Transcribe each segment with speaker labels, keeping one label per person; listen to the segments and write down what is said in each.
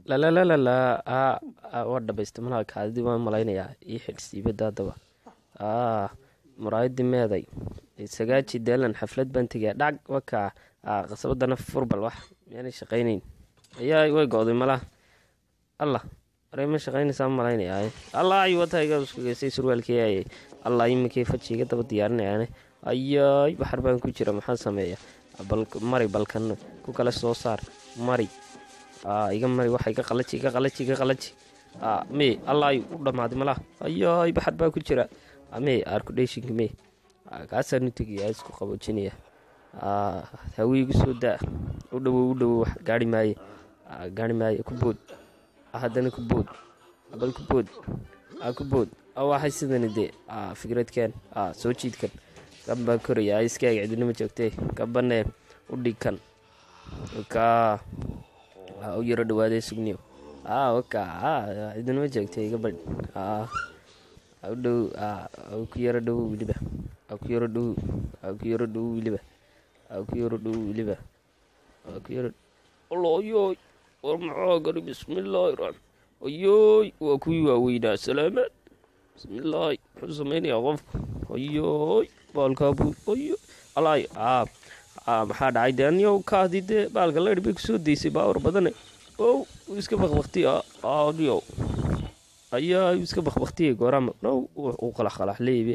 Speaker 1: lalalala waa dhabaysta malaha kaadidii waan malaynayaa ii xidh siibada haddaba aa muraayadii meeday sagaaji deelan xaflad baan tegaa dhag wakaa qasabadana furbal wax miyaanay shaqaynayn ayaa way go-day malaha allah aray ma shaqaynaysaa malaynayaa allah ay wata iga uskugeysay surwaalkii allah iminkay faji iga daba diyaarinayaane ayaay baxar baan ku jira maxaa sameeya mari balkan ku kale soo saar mari iga mari waxa iga qalaji iga qalaji iga qalaji me allah ay u dhammaaday malaha ayaay baxar baa ku jira me arkudheshinka me kaasaanu tegayaa isku qaboojinaya hawiigu soo daa u dhowow u dhowow gaari maaye gaari maaye ku bood haddana ku bood bal ku bood ku bood waxay sidani dee fikradkan soo jiidkan kan baa koraya iskaaga cidinama joogtee kabanee u dhigkan ka u yaro dhawaadee sugniyo waka cidinama joogtee iga badh u dhow ku yaro dhowo weliba ku yaro dhowo ku yaro dhowo weliba ku yaro dhowo weliba ku yaro olooyoy war maxaa gari bismillaahi raxmaan ayooy waa kuwii waaweynaa salaamaad bismillaahi muxuu samaynayaa qofka ayooy baalkaabu ayo alaay maxaa dhacay dee aniyow kaadi dee baalka leydh bay kusoo daysay baawar badane ow iska bakbakti aniyow ayaa iska bakbaktiyay goorama now uu qalaqalax leeybe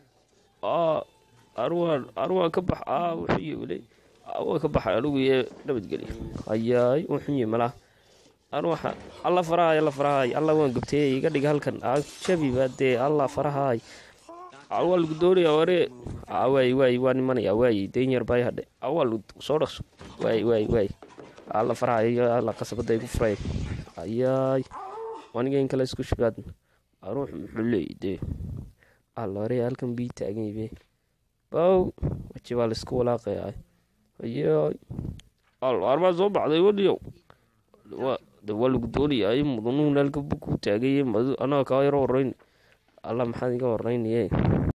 Speaker 1: arwaan arwaan ka bax wuxuu wile waa ka baxay anigu yee nabadgelyo ayaay wuxunyi malaha arwaxa alla farahay alla farahay alla waan gubtay iga dhig halkan jabiba dee alla farahay waa lagu doonaya ware waay waay waa nimanaya waay denyar bay hadhe waa lagu soo dhaqso waay waay waay alla farahay alla qasabada igu furay ayaay waniga in kale isku shibaad ruux muxuu leeyay dee alla hore halkan bii taagan yibe bow waji baa laisku walaaqaya ayaay armaa soo baxday wadiyow waa lagu doonaya mudanuhu halka ku taagay anaga kaa yaro horeyn alla maxaad iga horeynaye